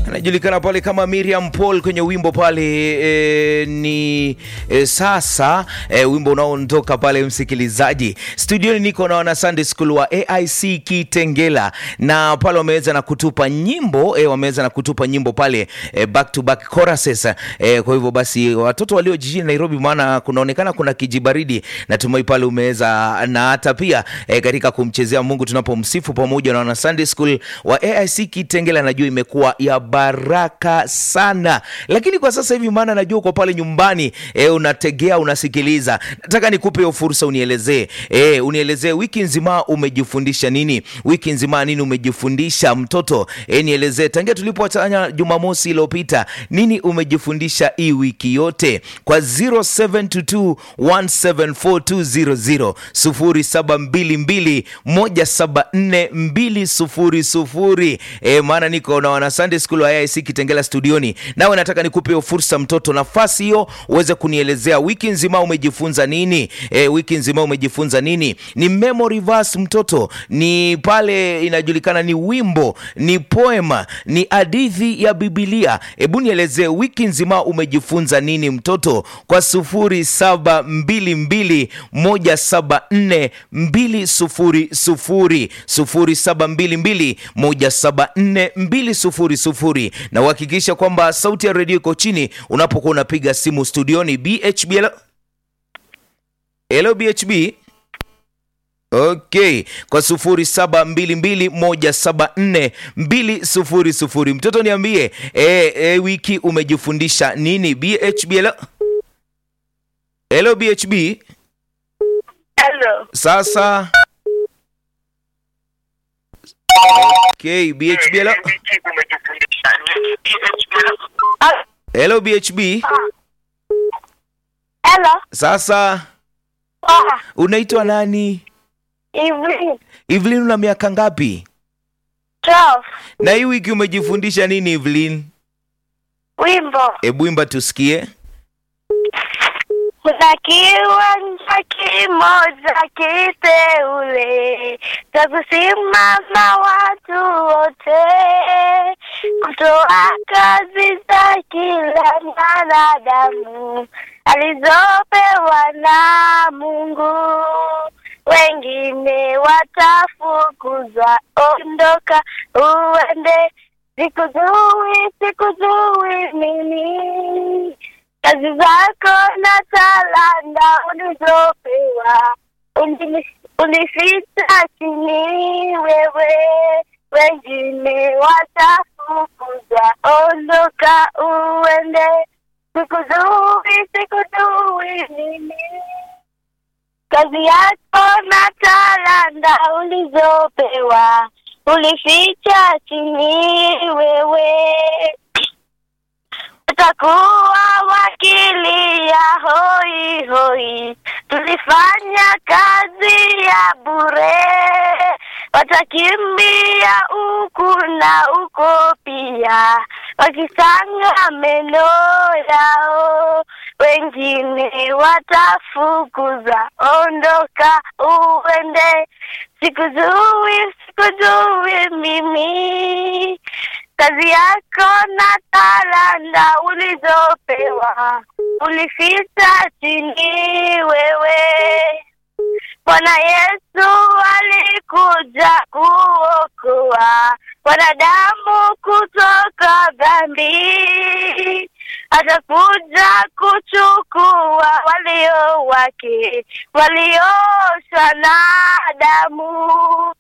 anajulikana pale kama Miriam Paul kwenye wimbo pale e, ni e, sasa e, wimbo unaoondoka pale msikilizaji. Studioni niko na wana Sunday School wa AIC Kitengela na pale wameweza na kutupa nyimbo e, wameweza na kutupa nyimbo pale e, back to back choruses e, kwa hivyo basi watoto walio jijini Nairobi, maana kunaonekana kuna kijibaridi, natumai pale umeweza na hata pia e, katika kumchezea Mungu tunapomsifu pamoja na wana Sunday School wa AIC Kitengela, najua imekuwa ya baraka sana, lakini kwa sasa hivi, maana najua uko pale nyumbani e, unategea unasikiliza, nataka nikupe hiyo fursa, unielezee e, unielezee wiki nzima umejifundisha nini? Wiki nzima nini umejifundisha mtoto? E, nielezee tangia tulipoachana Jumamosi iliyopita, nini umejifundisha hii wiki yote? Kwa 0722174200 0722174200 e, maana niko na wana Sunday School wa AIC Kitengela studioni, nawe nataka nikupe hiyo fursa mtoto, nafasi hiyo uweze kunielezea wiki nzima umejifunza nini? E, wiki nzima umejifunza nini? Ni memory verse mtoto, ni pale inajulikana, ni wimbo, ni poema, ni hadithi ya Biblia. Hebu nielezee wiki nzima umejifunza nini mtoto, kwa sufuri saba mbili mbili moja saba nne mbili sufuri sufuri sufuri saba mbili mbili moja saba nne mbili sufuri sufuri na uhakikisha kwamba sauti ya redio iko chini unapokuwa unapiga simu studioni. BHB, hello, hello BHB. Okay, kwa sufuri saba mbili mbili moja saba nne mbili sufuri sufuri. Mtoto niambie, e, e, wiki umejifundisha nini? BHB, hello, hello BHB. Hello. Sasa okay, BHB, hello, Ah, hello BHB. Hello. Sasa Ah, unaitwa nani? Evelyn. Evelyn, una miaka ngapi? 12. Na hii wiki umejifundisha nini Evelyn? Wimbo. Hebu imba tusikie. Kuna kiwanja kimoja kiteule cha kusimama watu wote, kutoa kazi za kila mwanadamu alizopewa na Mungu. Wengine watafukuzwa, ondoka uende, sikujui, sikujui mimi kazi zako na talanta ulizopewa Uni- unificha chini wewe, wengine watafukuza, ondoka uende, sikujui, sikujui mimi kazi yako na talanta ulizopewa ulificha chini wewe utakuwa wakili ya hoi hoi, tulifanya kazi ya bure, watakimbia huku na huko pia, wakisanga meno yao, wengine watafukuza, ondoka uende, sikujui, sikujui mimi kazi yako na talanta ulizopewa ulificha chini wewe. Bwana Yesu alikuja kuokoa wanadamu kutoka dhambi, atakuja kuchukua walio wake waliosha na damu